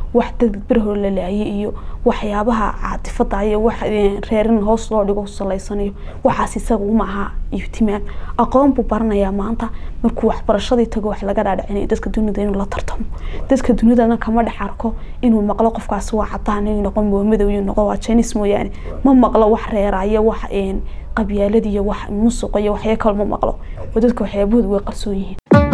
wax dad berhor la laayay iyo waxyaabaha caatifada iyo wax reerin hoos loo dhigo salaysanayo waxaas isaga uma aha ihtimaam aqoon buu baranayaa maanta markuu waxbarashadii tago wax laga dhaadhicinayo dadka dunida inuu la tartamo dadka dunidana kama dhex arko inuu maqlo qofkaasi waa cadaan inuu noqon waa madow inuu noqon waa jainis mooyaane ma maqlo wax reeraya wax qabyaalad iyo wax musuq iyo waxya kale ma maqlo oo dadka waxyaabahooda way qarsoon yihiin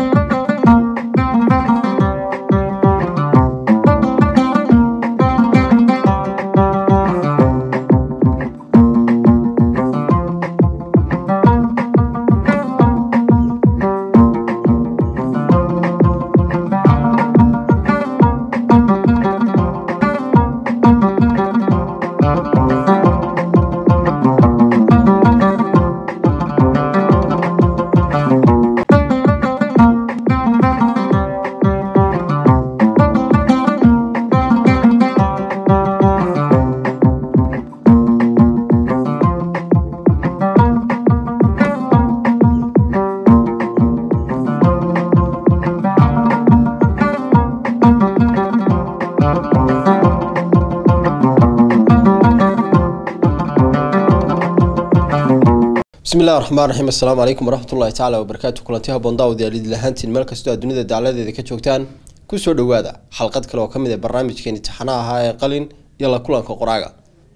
bismillahi raxmaan raxiim assalaamu calaykum waraxmatullahi tacaala wabarakaatu kulanti haboon daawadayaaliid lahaantiin meel kastoo aad dunida dacladeeda ka joogtaan kusoo dhowaada xalqad kale oo ka mid ah barnaamijkeeni taxanaha ahaa ee qalin iyo la kulanka qoraaga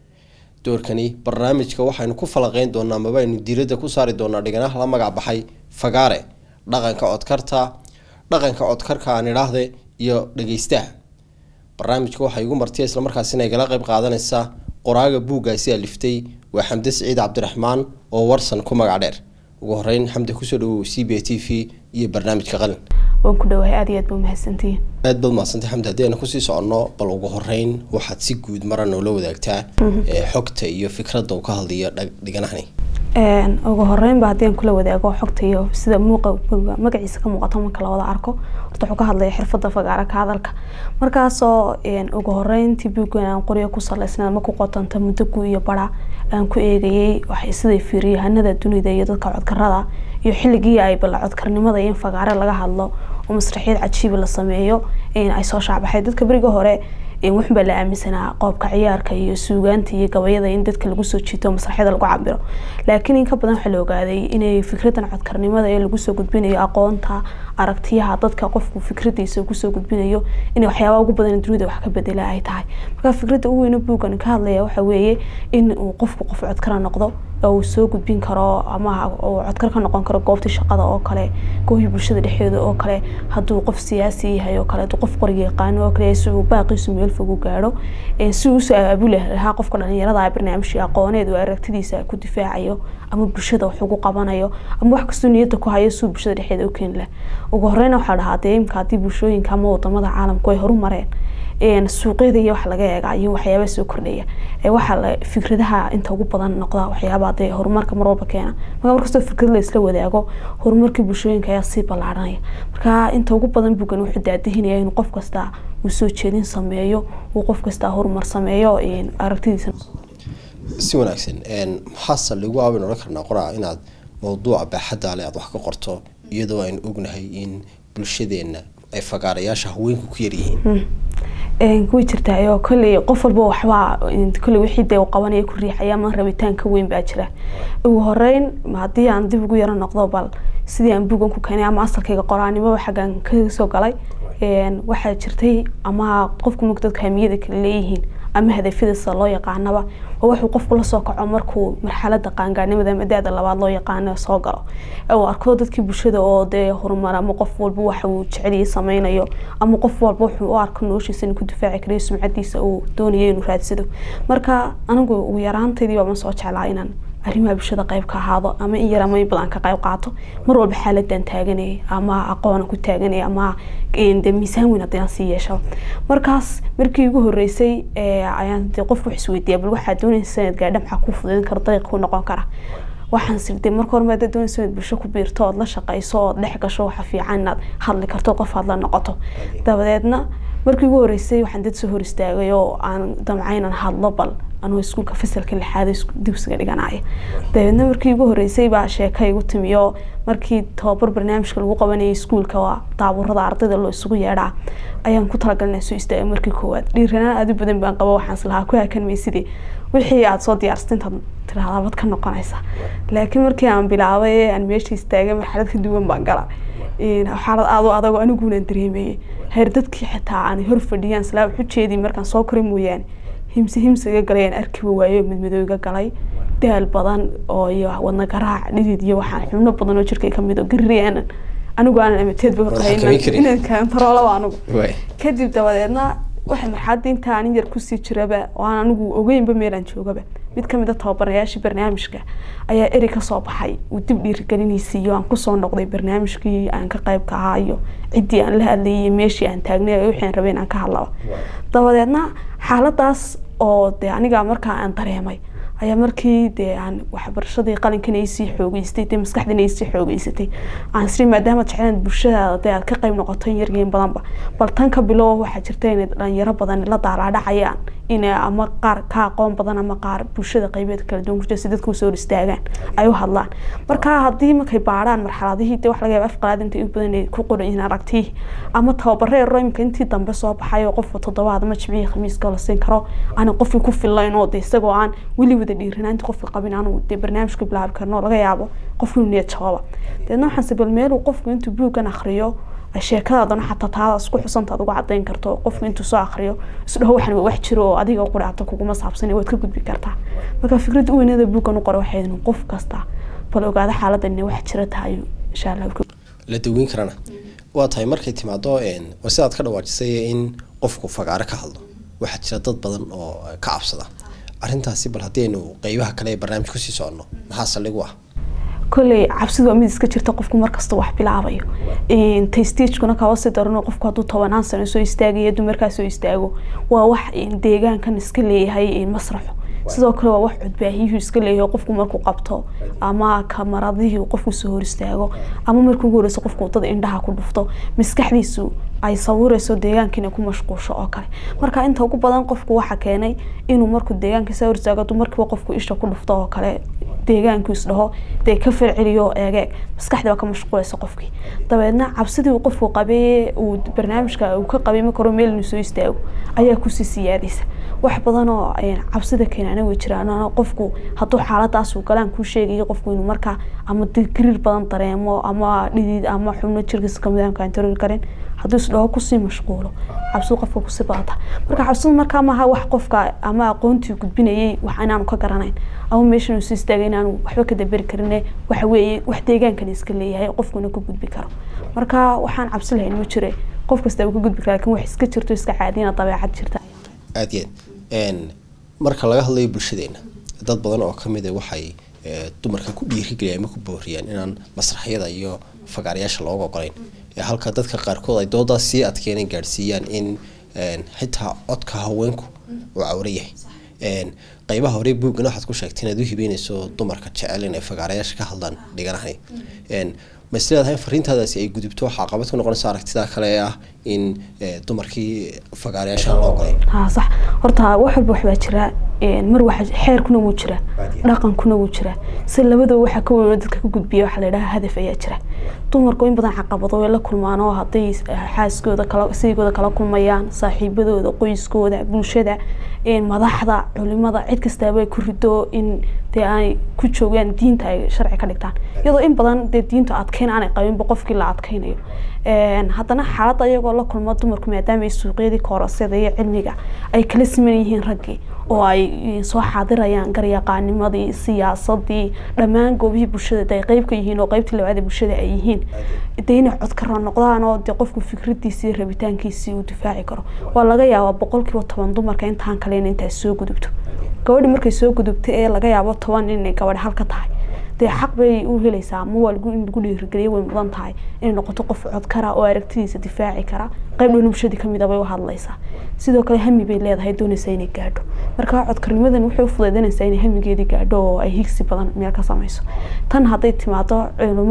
doorkani barnaamijka waxaynu ku falaqeyn doonaa amaba aynu diiradda ku saari doonaa dhiganaha la magac baxay fagaare dhaqanka codkarta dhaqanka codkarka aan idhaahde iyo dhageystaha barnaamijka waxay igu martiya islamarkaasina igala qeyb qaadanaysa qoraaga buuggaasi aliftay waa xamde siciid cabdiraxmaan oo warsan ku magac dheer ugu horeyn xamde kusoo dhawow c b t v iyo barnaamijka qalin waan ku dhawahay aada iyo aad ba umahadsantihiin aad baad mahadsantay xamde haddii aynu kusii soconno bal ugu horeyn waxaad si guud mara noola wadaagtaa xogta iyo fikradda uu ka hadlayo dhiganahani ugu horeynba haddii aan kula wadaago xogta iyo sida muuqa magaciisa ka muuqato marka lawada arko horta wuxuu ka hadlaya xirfada fagaara ka hadalka markaasoo ugu horeyntii buuggan aan qoryo ku salaysnaa ma ku qotanta muddo gu iyo bara aan ku eegayay waxay siday fiiriyahanada dunida iyo dadka codkarada iyo xilligii ay bala codkarnimada iyo in fagaare laga hadlo oo masraxiyad cajiiba la sameeyo ay soo shaacbaxay dadka beriga hore wuxunbaa la aaminsanaa qoobka ciyaarka iyo suugaanta iyo gabayada in dadka lagu soo jiito masraxyada lagu cabiro laakiin in ka badan waxaa la ogaaday inay fikradan codkarnimada ee lagu soo gudbinayo aqoonta aragtiyaha dadka qofku fikradiisa kusoo gudbinayo inay waxyaabaa ugu badan dunida wax ka bedela ay tahay marka fikradda ugu weyne buuggan ka hadlaya waxa weeye in uu qofku qof codkara noqdo oo uu soo gudbin karo ama uu codkar ka noqon karo goobta shaqada oo kale goohii bulshada dhexdeeda oo kale hadduu qof siyaasi yahay oo kale hadduu qof qoriga yaqaano oo kale si uu baaqiisu meel fog u gaadho si uu soo abaabuli lahaa qofka dhalinyarada barnaamijkii aqooneed oo aragtidiisa ku difaacayo ama bulshada wax ugu qabanayo ama wax kastoo niyadda ku hayo si bulshada dhexdeeda u keeni laha ugu horeyna waxaa dhahaa dee imka haddii bulshooyinka ama wadamada caalamku ay horumareen suuqyada iyo wax laga eega iyo waxyaabaa soo kordhaya waxaa fikradaha inta ugu badan noqda waxyaabaa dee horumarka mar walba keena marka markastoo fikrad la isla wadaago horumarkii bulshooyinka ayaa sii ballaaranaya marka inta ugu badan bugan wuxuu daadihinaya inuu qof kasta uu soo jeedin sameeyo uu qof kasta horumar sameeyo aragtidiisa si wanaagsan maxaase lagu aabin odhan karnaa qoraa inaad mawduuca baaxadda ale aad wax ka qorto iyadoo aynu ognahay in bulshadeenna ay fagaarayaasha haweenku ku yaryihiin way jirtaa oo kolley qof walba waxbaa kolley wixii dee qabanaya ku riixaya ama rabitaan ka weyn baa jira ugu horeyn haddii aan dib ugu yaro noqdo bal sidii aan buugan ku keenay ama asalkayga qoraanimoba xaggan ka soo galay waxaa jirtay ama qofku marka dadka hamiyada kale leeyihiin ama hadafyadiisa loo yaqaanaba oo wuxuu qofku lasoo kaco markuu marxalada qaangaarnimada ama da-da labaad loo yaqaano soo galo uu arko dadkii bulshada oo dee horumar ama qof walba waxa uu jeceliyay sameynayo ama qof walba wuxuu u arko noloshiisa inuu ku difaaci karayo sumcadiisa uu doonayo inuu raadsado marka anigu ugu yaraantaydii baa ma soo jeclaa inaan arrimaha bulshada qayb ka ahaado ama in yar ama in badan ka qayb qaato mar walba xaaladan taaganaya ama aqoona ku taaganaya ama de miisaan weyn haddii aan sii yeesho markaas markii ugu horeysay ayaan de qofku wax isweydiiya bal waxaa doonaysa sanad gaadha maxaa ku fudayn kara dariiq ku noqon kara waxaan sirday marka hore maada doonaysa inaad bulsho ku biirto ood la shaqayso ood dhex gasho waxa fiican inaad hadli karto qof aad la noqoto dabadeedna markii ugu horeysay waxaan dad soo hor istaagay oo aan damcaynan hadlo bal anuu iskuulka fasalka lixaad dugsiga dhiganaya dabeedna markii ugu horeysay baa sheeka igu timiyo markii tababar barnaamijka lagu qabanayay iskuulka waa daaburada ardayda loo isugu yeedhaa ayaan ku talagalina soo istaagay markii koowaad dhiiranaan aad u badan baan qaba waxaan islahaa ku hakan maysidii wixii aada soo diyaarsatay intaad tirahdaa bad ka noqonaysa laakiin markii aan bilaabay ee aan meesha istaagay marxalad ka duwan baan gala xaalad aad u adagoo anigunan dareemayay heer dadkii xitaa aan hor fadhiyaan islaa waxu jeedii markaan soo koray mooyaane himse himse iga galay aan arkiba waayo midmadow iga galay daal badan oo iyo wadna garaac dhidid iyo waxaan xubno badan oo jirkay kamid oo garri aanan anigu aanan amateedba inaan kantaroolaba anigu kadib dabadeedna waxay marxaladda inta anin yar kusii jiraba oo aan anigu ogeynba meelaan joogaba mid kamid a tababarayaashii barnaamijka ayaa eri kasoo baxay uu dib dhiirigelinaysa iyo aan kusoo noqday barnaamijkii aan ka qayb ka ahaa iyo ciddii aan la hadlayay iyo meeshii aan taagnay wixii aan rabay inaan ka hadlaba dabadeedna xaaladaas oo dee aniga markaa aan dareemay ayaa markii dee aan waxbarashadii qalinkan ay sii xoogeystay dee maskaxdan ay sii xoogeysatay aan isri maadaama jeclaan bulshadaada dee aad ka qayb noqoto yargeyn badanba bal tan ka bilow waxaa jirta inay dhalinyaro badan la daalaadhacayaan inay ama qaar ka aqoon badan ama qaar bulshada qaybeed kala duwan kujira si dadka usoo hor istaagaan ay u hadlaan marka haddii markay baadhaan marxaladihii dee wax laga yaaba afqalaad inta in badan ay ku qoran yihiin aragtihii ama tababare ero imika intii dambe soo baxay oo qofka toddobaad ama jimcihii khamiiska la siin karo aanan qofkii ku fillayn oo de isagoo aan weli wada dhiiranaanti qofka qabin aanu dee barnaamijka bilaabi karno laga yaabo qofku inuu niyad jawaba deedna waxaanse bal meeluu qofku intuu buuggan akhriyo sheekadaadana xataa taada isku xusanta ad uga cadayn karto qofku intuu soo akriyo isdhaho waxan waa wax jiro oo adiga qudhaato kuguma saabsan waad ka gudbi kartaa marka fikradda u weynada buuggan u qoray waxay qof kasta bal ogaada xaaladan inay wax jira tahay insha allah la daweyn karana waa tahay markay timaado waa sidaad ka dhawaajisay in qofku fagaaro ka hadlo waxaa jira dad badan oo ka cabsada arrintaasi bal haddii aynu qeybaha kale ee barnaamij kusii soconno maxaa saldhigu ah kolley cabsidu waa mid iska jirta qofku markasta wax bilaabayo tastagekuna kaba sii darano qofku hadduu tobanaan sano soo istaagayo dumarkaa soo istaago waa wax deegaankan iska leeyahay masraxo sidoo kale waa wax codbaahiyuhu iska leeyahay qofku markuu qabto ama kamaradihii qofku soo hor istaago ama markii ugu horeyso qofku dad indhaha ku dhufto maskaxdiisu ay sawirayso deegaankiina ku mashquulsho oo kale marka inta ugu badan qofku waxa keenay inuu markuu deegaanka soo hor istaago hadduu markiiba qofku isha ku dhufto oo kale deegaanku isdhaho dee ka falceliyo eegeeg maskaxdii baa ka mashquulaysa qofkii dabeedna cabsidii uu qofku qabay uu barnaamijka uu ka qabay marka hore meel inuu soo istaago ayaa kusii siyaadaysa wax badan oo cabsida keenana way jiraan qofku hadduu xaaladaas uu galaan kuu sheegayo qofku inuu markaa ama gariir badan dareemo ama dhidid ama xubno jirkiisa kamid aan kaantaroori karin hadduu isdhaho kusii mashquulo cabsidu qofka kusii badata marka cabsidu markaa maaha wax qofka ama aqoontii gudbinayay wax inaanu ka garanayn ama meeshan uu soo istaagay inaanu waxba ka daberi karin waxa weeye wax deegaankan iska leeyahay qofkuna ka gudbi karo marka waxaan cabsi lahayn ma jire qof kasta uu ka gudbi kara lakin wax iska jirto iska caadiyana dabeecad jirta aada iyo aad marka laga hadlayo bulshadeena dad badan oo kamid a waxay dumarka ku dhiirigeliyaan ama ku booriyaan inaan masraxyada iyo fagaarayaasha looga ogolayn halka dadka qaarkood ay doodaas sii adkeenay gaadhsiiyaan in xitaa codka haweenku uu cawro yahay qeybaha hore buuggan waxaad ku sheegtay inaad u hibeynayso dumarka jecel inay fagaarayaasha ka hadlaan dhiganahay ma is leedahay fariintaadaasi ay gudubto waxaa qabad ku noqonaysa aragtida kale ee ah in dumarkii fagaarayaasha aan loo ogolayn ha sax horta wax walba waxbaa jira mar waxa xeerkuna wuu jira dhaqankuna wuu jira si labadaba waxaa ka weyn dadka ka gudbiya waxaa la yidhaha hadaf ayaa jira dumarku in badan caqabado way la kulmaan oo hadday xaaskooda kala siigooda kala kulmayaan saaxiibadooda qoyskooda bulshada madaxda culimada cid kastaaba ay ku rido in dee ay ku joogaan diinta ay sharci ka dhigtaan iyadoo in badan dee diinta adkeyn aanay qabinba qofkii la adkeynayo haddana xaaladda iyagoo la kulmo dumarku maadaama ay suuqyadii koorasada iyo cilmiga ay kala siman yihiin raggii oo ay soo xaadirayaan garyaqaanimadii siyaasadii dhammaan goobihii bulshada ay qeyb ka yihiin oo qeybtii labaad ee bulshada ay yihiin dee inay codkara noqdaan oo dee qofku fikradiisii rabitaankiisii uu difaaci karo waa laga yaabaa boqolkiiba toban dumarka intaan kale in intaas soo gudubto gabadhi markay soo gudubto ee laga yaabo toban inay gabadh halka tahay dee xaq bay u helaysaa ama waa in lagu dhiirigeliya way mudan tahay inay noqoto qof codkara oo aragtidiisa difaaci kara qayb dhan bulshadii kamid a bay u hadlaysaa sidoo kale hami bay leedahay doonaysaa inay gaadho marka codkarnimadan waxay u fudeydinaysaa inay hamigeedii gaadho oo ay higsi badan meel ka samayso tan hadday timaado culimada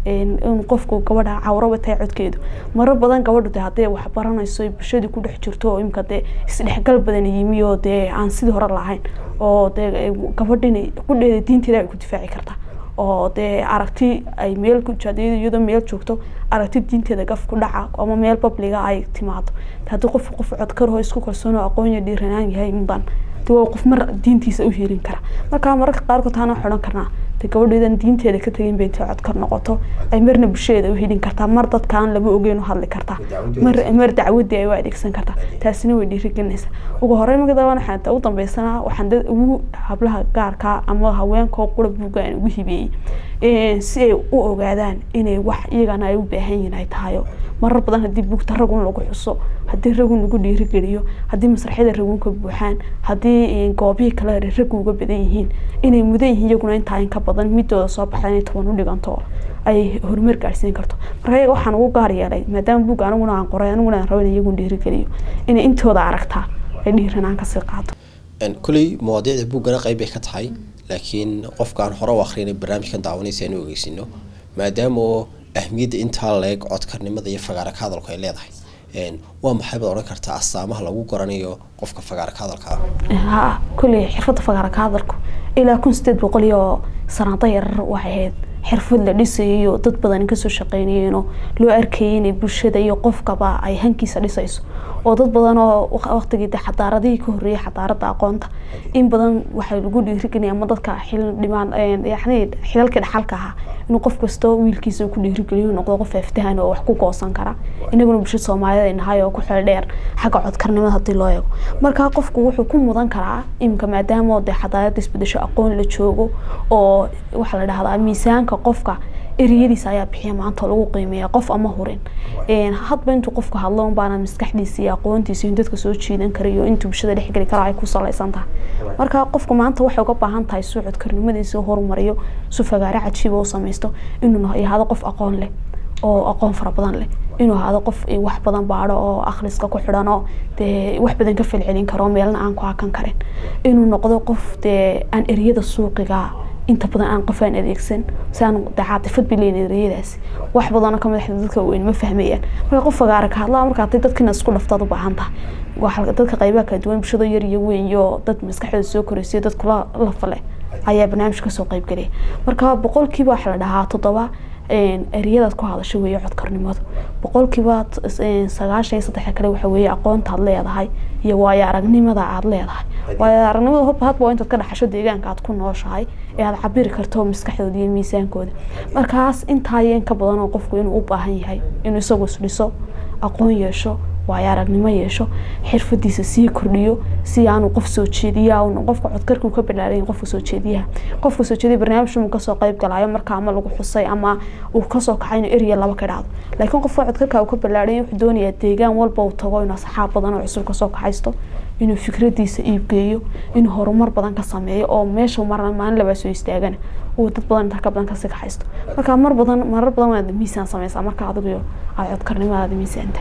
in qofku gabadha cawraba tahay codkeedu marar badan gabadhu de haddee wax baranayso ay bulshadii ku dhex jirto oo imika dee isdhexgal badan yimi oo dee aan sidii hore lahayn oo dee gabadhina qudheeda diinteeda ay ku difaaci kartaa oo dee aragti ay meel ku iyadoo meel joogto aragti diinteeda gaf ku dhaca ama meel babliga ay timaado haddii qof qof codkarho isku kalsoonoo aqoon dhiiranaan yahay mudan de waa qof mar diintiisa u helin kara marka mararka qaarkood taana xidhan karnaa de gabadheedan diinteeda ka tegin bay intay codkar noqoto ay marna bulshadeeda u helin kartaa mar dadkaan lama ogeyn u hadli kartaa mar mar dacwadii ay u adeegsan kartaa taasina way dhiirigelinaysaa ugu horeyn marka dabaan waxaan u dambeysana waxaan dad ugu hablaha gaarka ama haweenkoo qura buugga aan ugu hibeeyey si ay u ogaadaan inay wax iyagana ay u baahan yihiin ay tahayo marar badan haddii buugta ragun lagu xuso haddii ragun lagu dhiirigeliyo haddii masraxyada ragunka buuxaan haddii goobihii kale rag uga badan yihiin inay mudan yihiin iyaguna intaa in ka badan midooda soo baxda inay toban u dhiganto ay horumar gaarsiin karto marka iyaga waxaan ugu gaar yeelay maadaama buug aniguna aan qoray aniguna aan rabo in iyagun dhiirigeliyo inay intooda aragtaa ay dhiiranaan kasii qaato kuley mawaadiicda buuggana qayb bay ka tahay laakiin qofkaan hore u akrinay barnaamijkan daawanaysa aan u ogeysino maadaama oo ahmiyadda intaa leeg codkarnimada iyo fagaara ka hadalku ay leedahay waa maxay baad odhan kartaa astaamaha lagu garanayo qofka fagaara ka hadalka ha kulley xirfadda fagaara ka hadalku ilaa kun sideed boqol iyo sanaado yarar waxay ahayd xirfad la dhisayo dad badan kasoo shaqeynayeenoo loo arkayay inay bulshada iyo qofkaba ay hankiisa dhisayso oo dad badan oo waqtigii de xadaaradihii ka horreeyay xadaaradda aqoonta in badan waxaa lagu dhiirigelaya ama dadka xil dhimaan yani xilalkii dhaxalka ahaa inuu qof kastoo wiilkiisa uu ku dhiirigeliyo noqdo qof aftahan oo wax ku goosan kara inaguna bulshada soomaaliyed ay nahay oo ku xeel dheer xagga codkarnimada haddii loo eego marka qofku wuxuu ku mudan karaa imika maadaama de xadaaradda isbedesho aqoon la joogo oo waxaa la dhahdaa miisaanka qofka eriyadiisa ayaa bixiya maanta lagu qiimeeya qof ama hurin hadba intuu qofku hadlo unbaana maskaxdiisa iyo aqoontiisa in dadka soo jiidan karayo intuu bulshada dhexgeli kara ay ku salaysan tahay marka qofku maanta waxay uga baahan tahay suu codkarnimadiisa horumariyo su fagaare cajiiba u samaysto inuu yahado qof aqoon leh oo aqoon fara badan leh inuu ahaado qof wax badan baadho oo akhriska ku xidhan oo dee wax badan ka falcelin karo meelna aan ku hakan karin inuu noqdo qof dee aan eriyada suuqiga inta badan aan qof aan adeegsan si aan caatifad bileyn ereyadaasi wax badanoo ka madaxda dadka weyn ma fahmayaan marka qof fagaara ka hadlaa marka haday dadkina isku dhaftaad u baahan tahay dadka qaybaha kala duwan bulshada yar iyo weyn iyo dad maskaxdooda soo koraysiyo dad kula lafale ayaa barnaamij kasoo qaybgelaya marka boqolkiiba waxaa la dhahaa toddoba ereyadaad ku hadasho weeye codkarnimadu boqolkiiba sagaashan iyo saddexa kale waxa weeye aqoonta aad leedahay iyo waayo aragnimada aad leedahay waayo aragnimada hobba hadba waa intaad ka dhaxasho deegaanka aad ku nooshahay ee aad cabiri karto maskaxdooda iyo miisaankooda markaas intaa iyo in ka badan oo qofku inuu u baahan yahay inuu isagu isdhiso aqoon yeesho waayo aragnimo yeesho xirfadiisa sii kordhiyo si aanu qof soo jeediya qofka codkarkuu ka balaaran qofka soo jeediyaha qofka soo jeediya barnaamij uu kasoo qayb galayo marka ama lagu xusay ama uu kasoo kacay inuu eriya laba ka dhacdo laakiin qofka codkarka uu ka balaaran wuxuu doonayaa deegaan walba uu tago inuu asxaab badan oo cusub kasoo kaxaysto inuu fikradiisa iibgeeyo inuu horumar badan ka sameeyo oo meesha mar maalin labaa soo istaagana uu dad badan intaa ka badan kasii kaxaysto marka mar badan marar badan waad miisaan sameysaa marka adigu aad codkarnimadaada miisaanta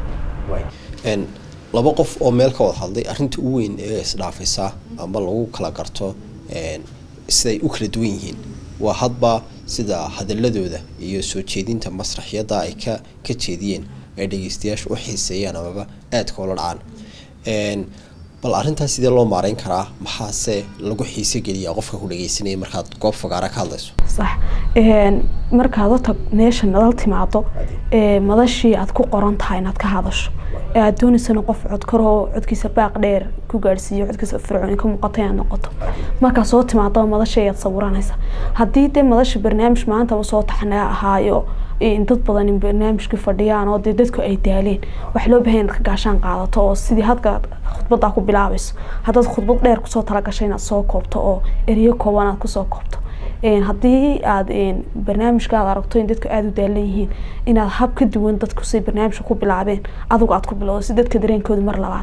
laba qof oo meel ka wada hadlay arrinta u weyn ee isdhaafaysa ama lagu kala garto siday u kala duwan yihiin waa hadba sida hadaladooda iyo soo jeedinta masraxyada ay ka ka jeediyeen ay dhegeystayaasha u xiiseeyaan amaba aadka ula dhacaan bal arrintaas sidee loo maareyn karaa maxaase lagu xiise geliyaa qofka ku dhegeysanaya markaad goob fagaara ka hadlayso sax markaad horta meesha nadal timaado madashii aad ku qoran tahay inaad ka hadasho ee aad dooneysana qof codkaroo codkiisa baaq dheer ku gaadhsiiyo codkiisa fircooni ka muuqato inaad noqoto markaa soo timaadaba madasha ayaad sawiranaysa haddii dee madasha barnaamij maantaba soo taxnaa ahaayo dad badan barnaamijkii fadhiyaan oo dee dadku ay daaleen wax loo bahan inaad ka gaashaan qaadato oo sidii hadka khudbaddaa ku bilaabayso haddaad khudbad dheer kusoo talagashay inaad soo koobto oo ereyo kooban aad kusoo koobto haddii aad barnaamijka aad aragto in dadku aada u daalan yihiin inaad hab ka duwan dadku say barnaamijka ku bilaabeen adigu aad ku bilowdo si dadka dareenkooda mar labaad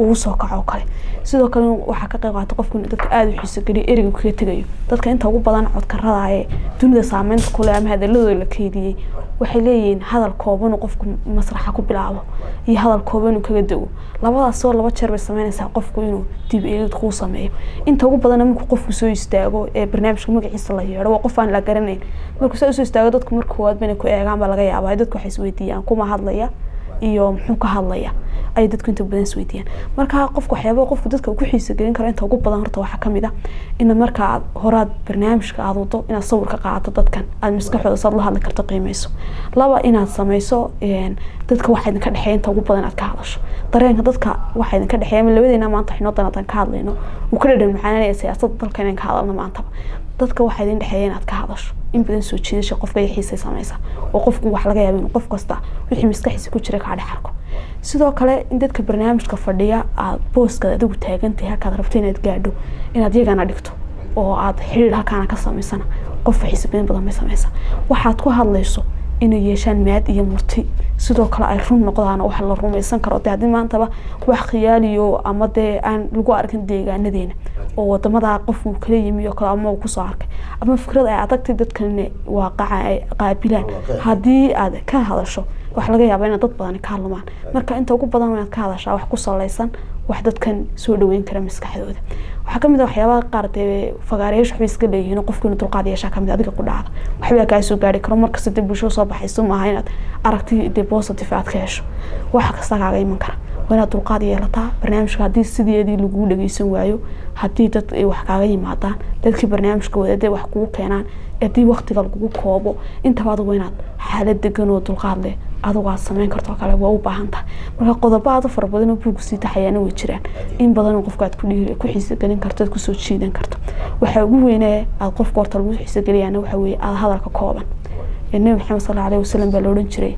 ugu soo kaco oo kale sidoo kale waxaa ka qayb qaata qofku inuu dadka aada u xiiso geliyo ereyga kaga tegayo dadka inta ugu badan codkarada ee dunida saameynta ku leh ama hadaladooda la keydiyey waxay leeyihiin hadal kooban uu qofku masraxa ku bilaabo iyo hadal kooban uu kaga dego labadaasoo laba jeer bay sameynaysaa qofku inuu dib eegid kuu sameeyo inta ugu badan markuu qofku soo istaago ee barnaamijka magaciisa la yeedho waa qof aan la garanayn markuu saa usoo istaago dadku marka koowaad bayna ku eegaan baa laga yaabaa dadku waxay isweydiiyaan kuma hadlaya iyo muxuu ka hadlaya ay dadku inta badan isweydiiyaan marka qofku waxyaabaa qofku dadka ku xiisa gelin karo inta ugu badan horta waxaa kamid ah in marka aad horaad barnaamijka aad wado inaad sawir ka qaadato dadkan aad maskaxooda saad la hadli karto qiimeyso laba inaad sameyso dadka waxa idinka dhexeeya inta ugu badan aad ka hadasho dareenka dadka waxa idinka dhexeeya ama labadeena maanta waxinoo danaadan ka hadlayno uu ka dhadhan macaananaya siyaasadda dalka inaan ka hadalno maantaba dadka waxaa idin dhexeeya inaad ka hadasho in badan soo jiidasha qofka iyo xiisay sameysa oo qofku wax laga yaaba inuu qof kasta wixii maskaxiisa ku jira kaa dhex arko sidoo kale in dadka barnaamijka fadhiya aad booskaad adigu taagantahay halkaad rabto inaad gaadho inaad yagana dhigto oo aad xiriir halkaana ka samaysana qofka xiisa badan badan bay sameysa waxaad ku hadlayso inay yeeshaan maad iyo murti sidoo kale ay run noqdaan wax la rumaysan karo de haddii maantaba wax khiyaaliyo ama dee aan lagu arkin deegaanadeena oo wadamada qof uu kala yimi oo kale ama uu kusoo arkay ama fikrad ay adagtay dadkan waaqaca ay qaabilaan haddii aad ka hadasho waxa laga yaabaa inaad dad badan ka hadlamaan marka inta ugu badan inaad ka hadashaa wax ku salaysan wax dadkan soo dhaweyn kara maskaxdooda waxaa kamid a waxyaabaha qaar dee fagaareyaasha waxbay iska leeyihiin qofku inuu dulqaad yeeshaa kamid adiga ku dhacda waxbaa kaa soo gaari karo markasta dee bulshada soo baxayso maaha inaad aragti dee positive aad ka hesho waxa kasta kaaga iman kara waa inaad dulqaad yeelataa barnaamijka haddii sideedii laguu dhageysan waayo haddii dad ay wax kaaga yimaadaan dadkii barnaamijka wadaday wax kugu keenaan haddii waktiga lagugu koobo intaba adigu inaad xaalad degan oo dulqaad leh adigu aad sameyn karto kale waa u baahan tahay marka qodobo aad u fara badan oo buugu sii taxayaana way jiraan in badan qofka aad ku xiisagelin karto aad kusoo jiidan karto waxaa ugu weynee aad qofka horta lagu xiisageliyaana waxa weeye aad hadalka kooban nabi maxamed sal allahu alayhi wasalam baa la odhan jiray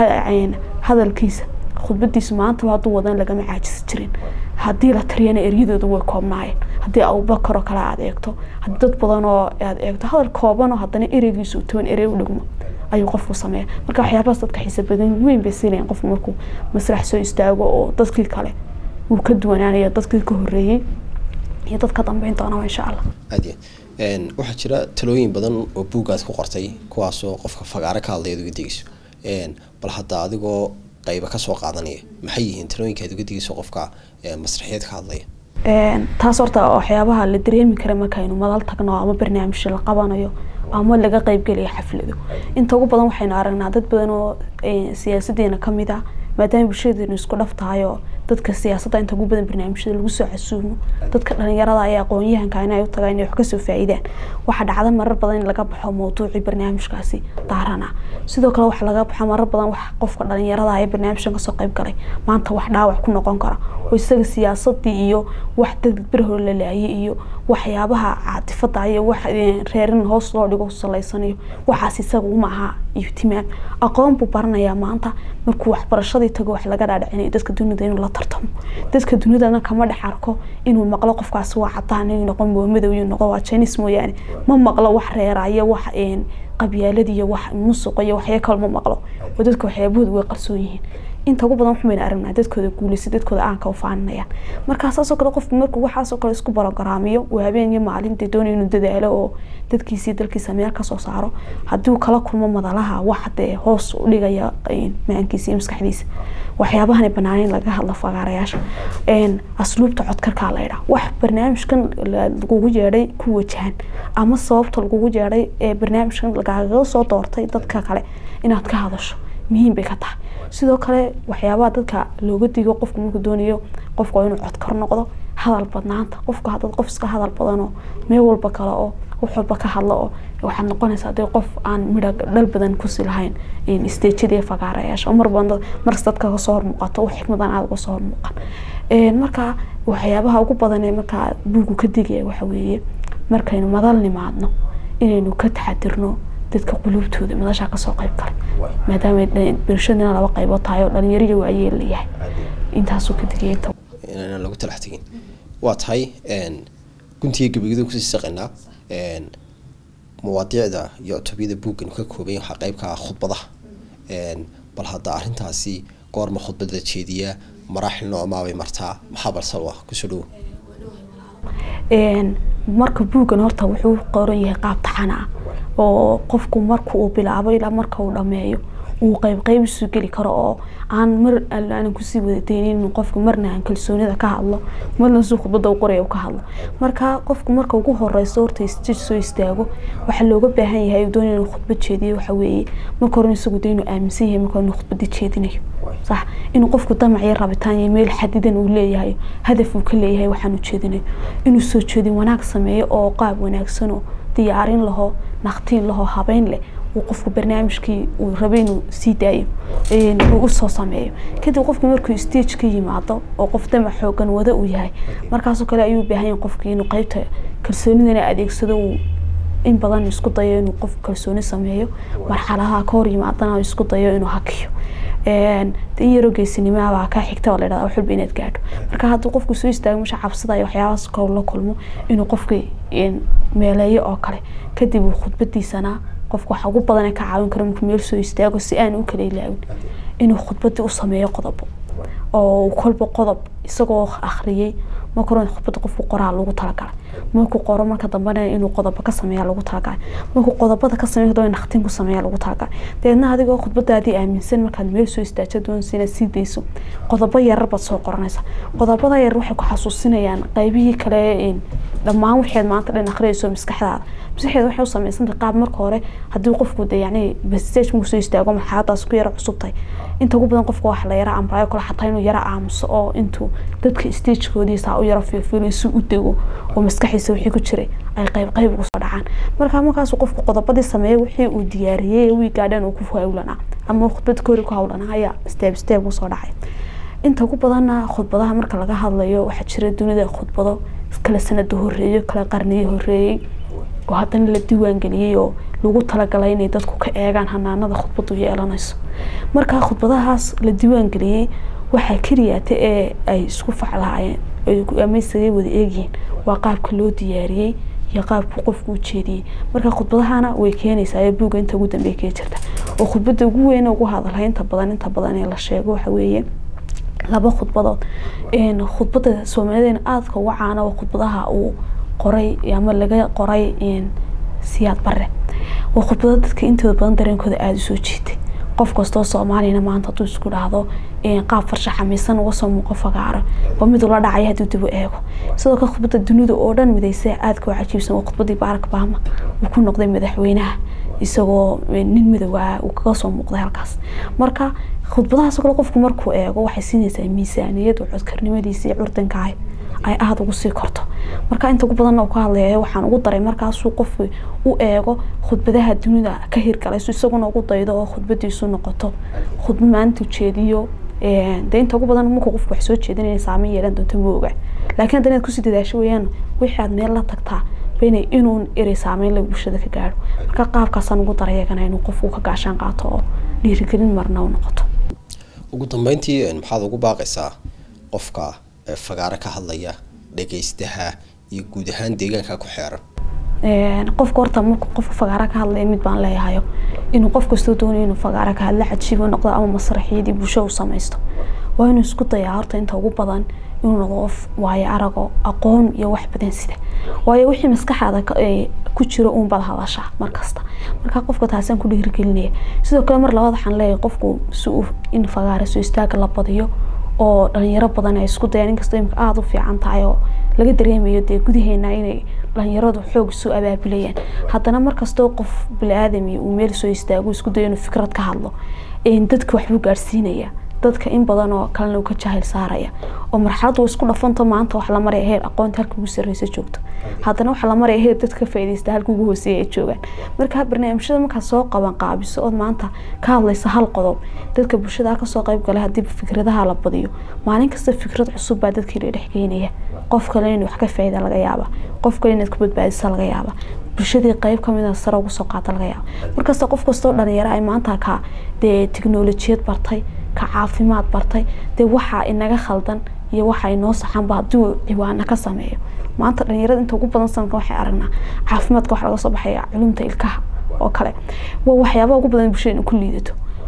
hadalkiisa khudbadiisu maantaba hadduu wadan lagama caajisi jirin haddii la tiriyana eryadooda way koobnaayeen haddii abubakar oo kale aad eegto haddii dad badan oo aad eegto hadal kooban oo haddana ereygiisu toban erey u dhigmo ayuu qofku sameeya marka waxyaabahaas dadka xiisa badan weyn bay siinayan qofku markuu masrax soo istaago oo dadkii kale wuu ka duwanaanaya dadkii ka horeeyey iyo dad ka dambeyn doonaba insha allah aad waxaa jira talooyin badan oo buuggaad ku qortay kuwaasoo qofka fagaaro ka hadlaya ad uga degeyso bal hadda adigoo qayba kasoo qaadanaya maxay yihiin talooyinka aad uga degeyso qofka masraxiyad ka hadlaya taas horta waxyaabaha la dareemi kara markaynu madal tagno ama barnaamij la qabanayo ama laga qeybgelaya xaflado inta ugu badan waxaynu aragnaa dad badan oo siyaasadeena kamid ah maadaama bulshadeenu isku dhaf tahay oo dadka siyaasadda inta ugu badan barnaamijyada lagu soo casuumo dadka dhalinyarada ee aqoon-yahanka inay u tagaan inay wax kasoo faa-iidaan waxaa dhacda marar badan in laga baxo mawduucii barnaamijkaasi daarana sidoo kale waxaa laga baxo marar badan wax qofka dhalinyarada ee barnaamijkan kasoo qeyb galay maanta wax dhaawac ku noqon kara oo isaga siyaasadii iyo wax dad berhor la laayay iyo waxyaabaha caatifada iyo wax reerin hoos loo dhigo salaysanayo waxaas isaga uma aha ihtimaam aqoon buu baranayaa maanta markuu waxbarashadii tago wax laga dhaadhicinayo dadka dunida inuu la tartamo dadka dunidana kama dhex arko inuu maqlo qofkaasi waa cadaan inuu noqon waa madow inuu noqon waa jainis mooyaane ma maqlo wax reeraya wax qabyaalad iyo wax musuq iyo waxya kale ma maqlo oo dadka waxyaabahooda way qarsoon yihiin inta ugu badan waxbayna aragnaa dadkooda guulaysa dadkooda aanka u faaninayaan markaa saasoo kale qofku markuu waxaasoo kale isku barogaraamiyo uu habeen iyo maalin dee doonaya inuu dadaalo oo dadkiisii dalkiisa meel kasoo saaro haddii uu kala kulmo madalaha wax dee hoos u dhigaya maankiisa iyo maskaxdiisa waxyaabahan banaaneyn laga hadlo fagaarayaasha asluubta codkarkaa la idhaa wax barnaamijkan lagugu yeedhay ku wajahan ama sababta lagugu yeedhay ee barnaamijkan lagaga soo doortay dadka kale inaad ka hadasho muhiim bay ka tahay sidoo kale waxyaabaha dadka looga digo qofku markuu doonayo qofku waa inuu codkar noqdo hadal badnaanta qofku hadad qof iska hadal badanoo meel walba kale oo wax walba ka hadlo oo waxaad noqonaysaa dee qof aan midha dhal badan kusi lahayn stejyada iyo fagaarayaasha oo marba markas dadka kasoo hormuuqato wax xikmadan aada uga soo hormuuqan marka waxyaabaha ugu badan ee markaa buugu ka digaya waxa weeye markaynu madal nimaadno inaynu ka taxadirno dadka quluubtooda madashaa kasoo qeyb galay maadaama bulshadana laba qaybood tahay oo dhalinyariyo waayeel layahay intaasuu ka digaya inta inaan lagu talax tegin waa tahay guntiga gebageda kusii saqaynaa mawaadiicda iyo cutubiyada buuggan ka koobay waxaa qeyb ka ah khudbadaha bal hadda arrintaasi goorma khudbad la jeediyaa maraaxil noocmaabay martaa maxaa balsal ah kusoo dhowo marka buuggan horta wuxuu qoran yahay qaab taxana ah oo qofku marka uu bilaabo ilaa marka uu dhameeyo uu qeyb qeyb isu geli karo oo aan mar aan kusii wadateynin qofka marna aan kalsoonida ka hadlo marna si khudbada u qoraya ka hadlo marka qofku marka ugu horeyso horta stage soo istaago waxaa looga baahan yahay doon inuu khudbad jeediyo waxa weeye marka hore isagu de inuu aaminsan yahay marka inuu khudbada jeedinayo sax inuu qofku damac iyo rabitaan iyo meel xadidan uu leeyahay hadaf uu ka leeyahay waxaan u jeedinayo inuu soo jeedin wanaag sameeyo oo qaab wanaagsan oo diyaarin laho naqtiin laho habeyn leh uu qofku barnaamijkii uu rabay inuu sii daayo uu usoo sameeyo kadib qofku markuu stage ka yimaado oo qof damac xoogan wada uu yahay markaasoo kale ayuu baahan yahay qofkii inuu qeybta kalsoonidana adeegsado uu in badan isku dayo inuu qof kalsooni sameeyo marxaladaha ka hor yimaadana isku dayo inuu hakiyo in yaroo geesinimaabaa kaa xigta oo ladhahda wax walba inaad gaadho marka hadduu qofku soo istaago masha cabsada iyo waxyaabahaas kor la kulmo inuu qofkii meeleeyo oo kale kadib uu khudbadiisana qofka waxa ugu badan ee ka caawin kara markuu meel soo istaago si aan u kala ilaawin inuu khudbadii u sameeyo qodobo oo kolba qodob isagoo akhriyey marka hore khudbada qofku qoraa lagu talagalay markuu qoro marka dambena inuu qodobo ka sameeya lagu talagalay markuu qodobada ka sameeyo hadaba naqtin ku sameeya lagu talagalay dabeedna adigoo khudbadaadii aaminsan markaad meel soo istaajo doonaysa inaad sii dayso qodobo yarar baad soo qoranaysa qodobada yar waxay ku xasuusinayaan qaybihii kale dhammaan waxaad maanta dhan akhriyayso maskaxdaada maskaxdeeda waxay u samaysantay qaab marka hore haddii qofku de yacni bastage markuu soo istaago marxaladaas ku yara cusubtay inta ugu badan qofka wax la yara amraayo kale xataa inuu yara aamuso oo intuu dadka stagekoodii saa u yara fiirfiiro si u dego oo maskaxiisa wixii ku jiray ay qayb qayb ugu soo dhacaan marka markaasuu qofku qodobadii sameeyay wixii uu diyaariyey wii gaadhan uu ku hawlanaa ama khudbad koori ku hawlanaa ayaa steeb steeb usoo dhacay inta ugu badanna khudbadaha marka laga hadlayo waxaa jira dunida khudbado kala sanada horeeyo kala qarniyo horeeyey oo haddana la diiwaangeliyey oo lagu talagalay inay dadku ka eegaan hanaanada khudbadu yeelanayso marka khudbadahaas la diiwaangeliyey waxaa keliyaata ee ay isku faclaayeen ama isaga wada eegyihiin waa qaabka loo diyaariyey iyo qaabku qofku u jeediyey marka khudbadahana way keenaysaa buugga inta ugu dambeey kee jirta oo khudbada ugu weyn ugu hadalhay inta badan inta badan ee la sheego waxa weeye laba khudbadood khudbada soomaalideena aadka uga caana waa khudbadaha uu qoray ama laga qoray siyaad bare waa khudbado dadka intooda badan dareenkooda aada usoo jiitay qof kastoo soomaaliyana maanta hadduu isku dhahdo qaab farshaxamiisan uga soo muuqo fagaaro waa mid ula dhacaya hadduu dib u eego sidoo kale khudbada dunida oo dhan midaysa aadka u cajiibsan waa khudbadii barack obama uu ku noqday madaxweynaha isagoo nin midooba uu kaga soo muuqday halkaas marka khudbadahaas kale qofku markuu eego waxay siinaysaa miisaaniyad codkarnimadiisa iyo curdankaah ay aada ugu sii korto marka inta ugu badanna uu ka hadlaya waxaan ugu daray markaasuu qofku u eego khudbadaha dunida ka hirgalay su isaguna ugu daydo oo khudbadiisu noqoto khudbad maalinta ujeediyo de inta ugu badan markuu qofku wax soo jeedinaya saameyn yeelan doonto ma oga laakiin hadda inaad kusii dadaasho weeyaan wixii aad meel la tagtaa bena inuu erey saameyn lagu bulshada ka gaadho marka qaabkaasaan ugu daray iyagana inuu qofku ka gaashaan qaato oo dhiirigelin marna u noqoto ugu dambeyntii maxaad ugu baaqaysaa qofka fagaaro ka hadlaya dhagaystaha iyo guud ahaan deegaanka ku xeeran qofka horta markuu qofka fagaaro ka hadlaya mid baan leeyahayo inuu qof kastoo doonayo inuu fagaaro ka hadla cajiibo noqdo ama masraxiyadii bulsho u samaysto waa inuu isku dayaa horta inta ugu badan inuu noqdo qof waayo arago aqoon iyo wax badan sida waayo wixii maskaxaada ku jiro uun baad hadashaa markasta marka qofka taasaan ku dhiirigelinaya sidoo kale mar labaad waxaan leeyahay qofku si uu in fagaaro soo istaaga la badiyo oo dhalinyaro badan ay isku dayaan inkastoo imika aada u fiican tahay oo laga dareemayo dee gudaheena inay dhalinyaradu xoog isu abaabulayaan haddana markastoo qof bili-aadami uu meel soo istaago isku dayo inuu fikrad ka hadlo dadka waxbuu gaadhsiinaya dadka in badan oo kalena uu ka jahil saaraya oo marxaladu isku dhafanto maanta wax la maraya heer aqoonta halka ugu sarreysa joogto haddana waxaa la maraya heer dadka ka faa'iidaysta halka ugu hooseeya ay joogaan marka barnaamijyada markaad soo qaban qaabiso ood maanta ka hadlaysa hal qodob dadka bulshada kasoo qayb galay haddii fikradaha la badiyo maalin kasta fikrad cusub baa dadkii la dhex geynaya qof kale inuu wax ka faa'iida laga yaaba qof kale inaad ku badbaadisa laga yaaba bulshadii qayb kamid a sare ugu soo qaata laga yaaba markasta qof kastoo dhalinyaro ay maanta ka dee tiknolojiyad bartay ka caafimaad bartay dee waxaa inaga khaldan iyo waxa inoo saxanba haddii uu ciwaano ka sameeyo maanta dhalinyarada inta ugu badan sanadkan waxay aragnaa caafimaadka waxa laga soo baxaya culumta ilkaha oo kale waa waxyaabaha ugu badan bulshada ku liidato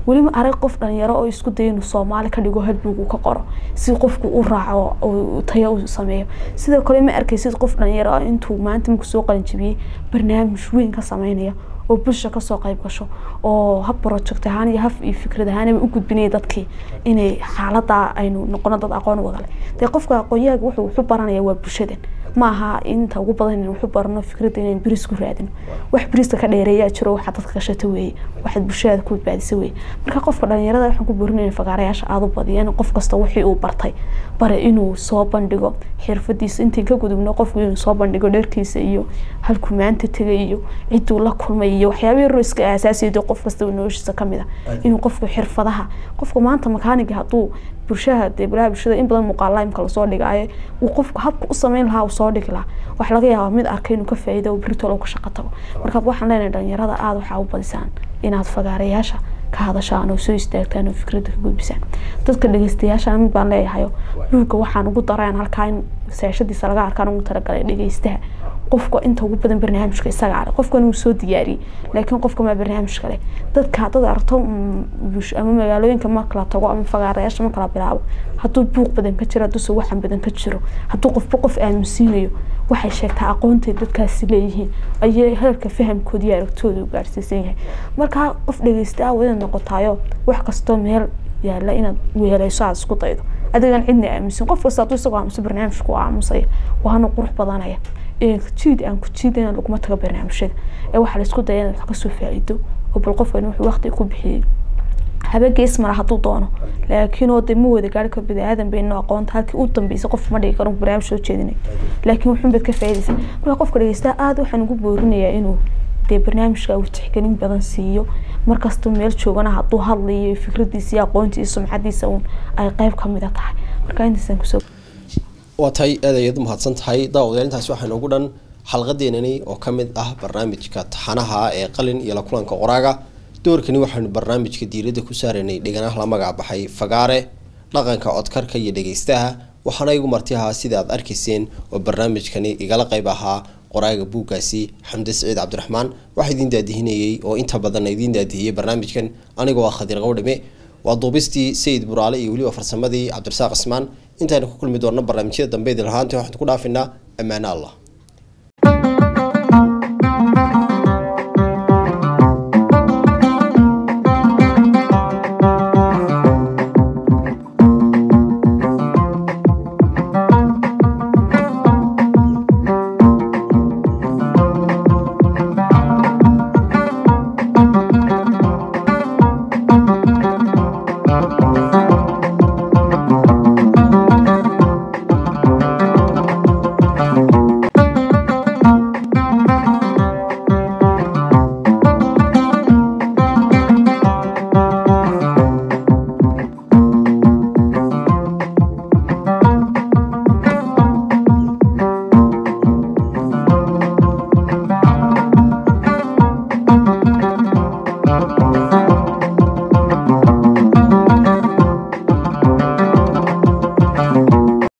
weliba arag qof dhalinyaro oo isku daya inuu soomaali ka dhigo hadbuug uu ka qoro si qofku u raaco oo tayo u sameeyo sidoo kale ma arkaysid qof dhalinyaro ah intuu maanta markuu soo qalinjabiyey barnaamij weyn ka sameynaya oo bulsha kasoo qayb gasho oo hab project ahaan iyo haf iyo fikrad ahaanba u gudbinaya dadkii inay xaalada aynu noqono dad aqoon wadale dee qofka aqoonyahaga wuxuu wuxu baranaya waa bulshadan ma aha inta ugu badan in waxu barano fikradda inaan biriis ku raadino wax biriiska ka dheereeyaa jiro waxaad dadka gashata weeye waxaad bulshadaada ku badbaadisa weeye marka qofka dhalinyarada waxaan ku boorinaya fagaarayaasha aada u badiyaan qof kasta wixii uu bartay bare inuu soo bandhigo xirfadiisa intiin ka gudubno qofku inuu soo bandhigo dherkiisa iyo halkuu maanta tegay iyo ciduu la kulmay iyo waxyaabihii roiska aasaasiyada qof kasta noloshiisa kamid ah inuu qofku xirfadaha qofka maanta makaaniga hadduu bulshaha dee balaha bulshada in badan muuqaala imka lasoo dhigaayo uu qofku habka u sameyn lahaa uu soo dhigi lahaa waxa laga yaabaa mid arkay inuu ka faa'iido oo berito lagu shaqo tago marka waxaan leenahay dhalinyarada aada waxaa u badisaan inaad fagaarayaasha ka hadashaan oo soo istaagtaan oo fikradda ka gudbisaan dadka dhegeystayaasha mid baan leeyahayo buugga waxaan ugu dareen halkaa in seeshadiisa laga arkaan ugu talagalay dhegeystaha qofka inta ugu badan barnaamijka isaga ale qofkan uu soo diyaariyey laakiin qofka maa barnaamij kale dadka haddaad aragto ama magaalooyinka marka la tago ama fagaarayaasha marka la bilaabo hadduu buuq badan ka jiro hadduuse waxan badan ka jiro hadduu qofba qof aaminsiinayo waxay sheegtaa aqoontay dadkaasi leeyihiin ayay heerka fahamkooda iyo aragtooda u gaarsiisan yahay markaa qof dhegeysta ah inaad noqotaayo wax kastoo meel yaala inaad weeleyso aad isku daydo adigan cidna aaminsan qof kasta hadduu isagoo aamuso barnaamijku u aamusaya waana qurux badanaya jiid aan ku jiidana laguma tago barnaamijyada ee waxaa laisku daya inaad wax kasoo faa'iido oo bal qofkan wuxuu waqti ku bixiyey haba gees mara hadduu doono laakiin oo dee ma wada gaari karo bini aadan bayno aqoonta halkii u dambeysay qof ma dhigi karo barnaamij soo jeedinay laakiin wuxuun baad ka faa'iidaysa marka qofka dhegeystaha aada waxaan ugu boorinayaa inuu dee barnaamijka uu tixgelin badan siiyo markasta meel joogana hadduu hadlayo fikradiisa iyo aqoontiisa iyo sumcadiisa uun ay qayb kamida tahay marka intaasaan kusoo waa tahay aad ayaad umahadsan tahay daawadayaal intaasi waxaa noogu dhan xalqadeenani oo ka mid ah barnaamijka taxanaha ee qalin iyo la kulanka qoraaga doorkani waxaanu barnaamijka diiradda ku saaraynay dhiganaha la magac baxay fagaare dhaqanka codkarka iyo dhegeystaha waxaana igu marti ahaa sida aad arkayseen oo barnaamijkani igala qayb ahaa qoraaga buuggaasi xamde siciid cabdiraxmaan waxaa idiin daadihinayey oo inta badan idiin daadihiyey barnaamijkan anigoo ah khadiir qowdhame waa duubistii sayid buraale iyo weliba farsamadii cabdirasaaq cismaan intaynu ku kulmi doonno barnaamijyada dambe idin lahaanta waxaan ku dhaafinaa ammaano allah